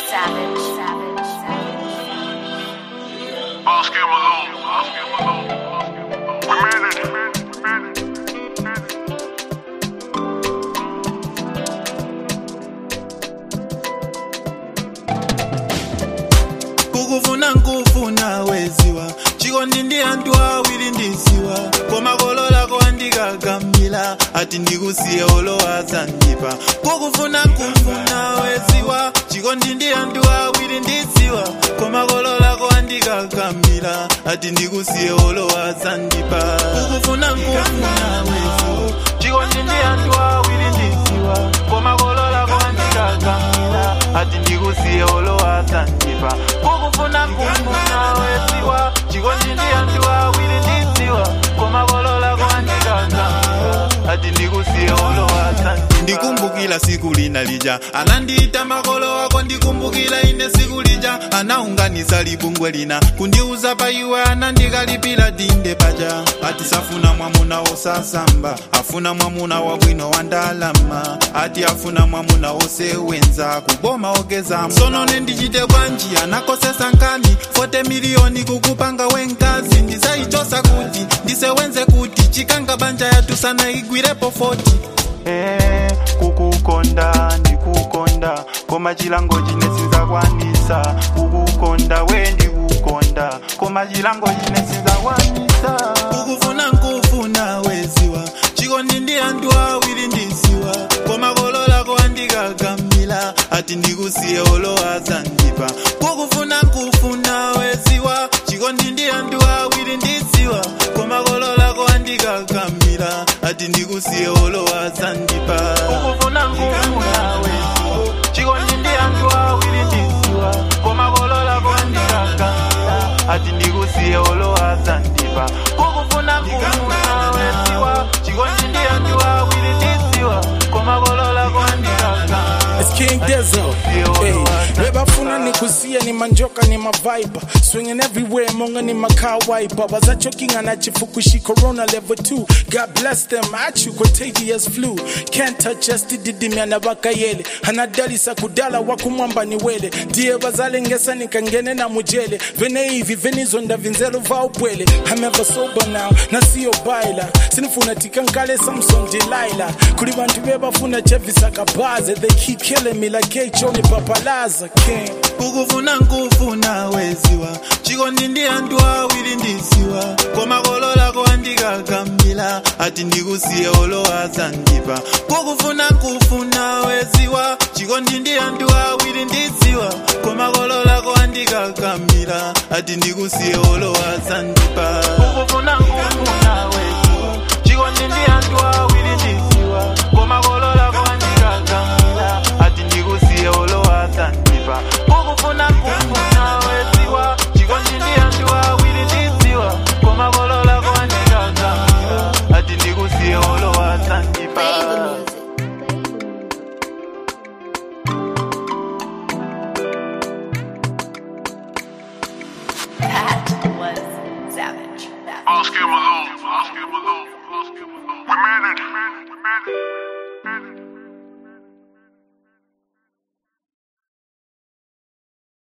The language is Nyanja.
Savage, savage, savage. Oscar Malone. Oscar Malone. We made it. We made it. We made it. kukufuna nkufuna weziwa chikondi ndi anthu awiri ndiziwa koma kolo lako andikagambira ati ndikusiye olowa zandipa kukufuna nkufuna weziwa chikondi ndi anthu awiri ndiziwa koma kolo lako andikagambira ati ndikusiye olowa zandipa kukufuna nkufuna weziwa chikondi ndi anthu awiri ndiziwa koma kolo lako andikagambira ati ndikusiye olowa zandipa kukufuna nkufuna weziwa chikondi ndi anthu awiri ndiziwa koma kolo lako andikagambira ati ndikusiye olowa zandipa ndikumbukira siku lina lija anandiita makolo wako ndikumbukira ine siku lija anaunganisa libungwe lina kundiuza pa iwe anandikalipira dinde paja ati safuna mwamuna wosasamba afuna mwamuna wabwino wa ndalama ati afuna mwamuna wosewenza kuboma ogeza sono nendichite bwanji anakosesa nkani 40 miliyoni kukupanga wenkazi ndisayichosa kuti ndisewenze kuti chikanga banja yatu sana igwirepo 40 Eh, kukukonda ndikukonda koma chilango chine sinzakwanisa kukukonda we ndikukonda koma chilango chine sinzakwanisa kukufuna nkufuna weziwa chikondi ndi anthu awiri ndiziwa koma kolo lako andikagambira ati ndikusiye olowa zandipa kukufuna nkufuna weziwa chikondi ndi anthu awiri ndiziwa koma kolo lako andikagambira ati ndikusiye olowa zandipa kukufuna nkufuna weziwa chikondi ndi anthu awiri ndiziwa koma kolo lako andikagambira ati ndikusiye olowa zandipa kukufuna nkufuna weziwa chikondi ndi anthu awiri ndiziwa koma kolo lako andikagambira It's King Dizzle. Hey, webafuna nikusiya ni manjoka ni maviper swinging everywhere monga ni macar wiper bazachokinga na chifukushi corona level 2 God bless them achu contagious flu can't touch us dididimya na bakayele anadalisa kudala wakumwamba ni wele ndiye bazalengesa nikangene na mujele vene hivi venizonda vinzelo va upwele I'm ever sober now na siyo baila sinifuna tikankale Samson Delilah kuli bantu bebafuna chevisaka baze they keep killing me like H-Choni papalaza king kukufuna nkufuna weziwa chikondi ndi anthu awiri ndiziwa koma kolo lako andikagambira ati ndikusiye olowa zandipa kukufuna nkufuna weziwa chikondi ndi anthu awiri ndiziwa koma kolo lako andikagambira ati ndikusiye olowa zandipa kukufuna nkufuna weziwa chikondi ndi anthu awiri ndiziwa koma kolo lako andikagambira ati ndikusiye olowa zandipa kukufuna nkufuna weziwa chikondi ndi anthu awiri ndiziwa koma kolo lako andikagambira ati ndikusiye olowa zandipa Play the music. That was savage. That Oscar Malone. Oscar Malone. Oscar Malone. We made it. We made it. We made it.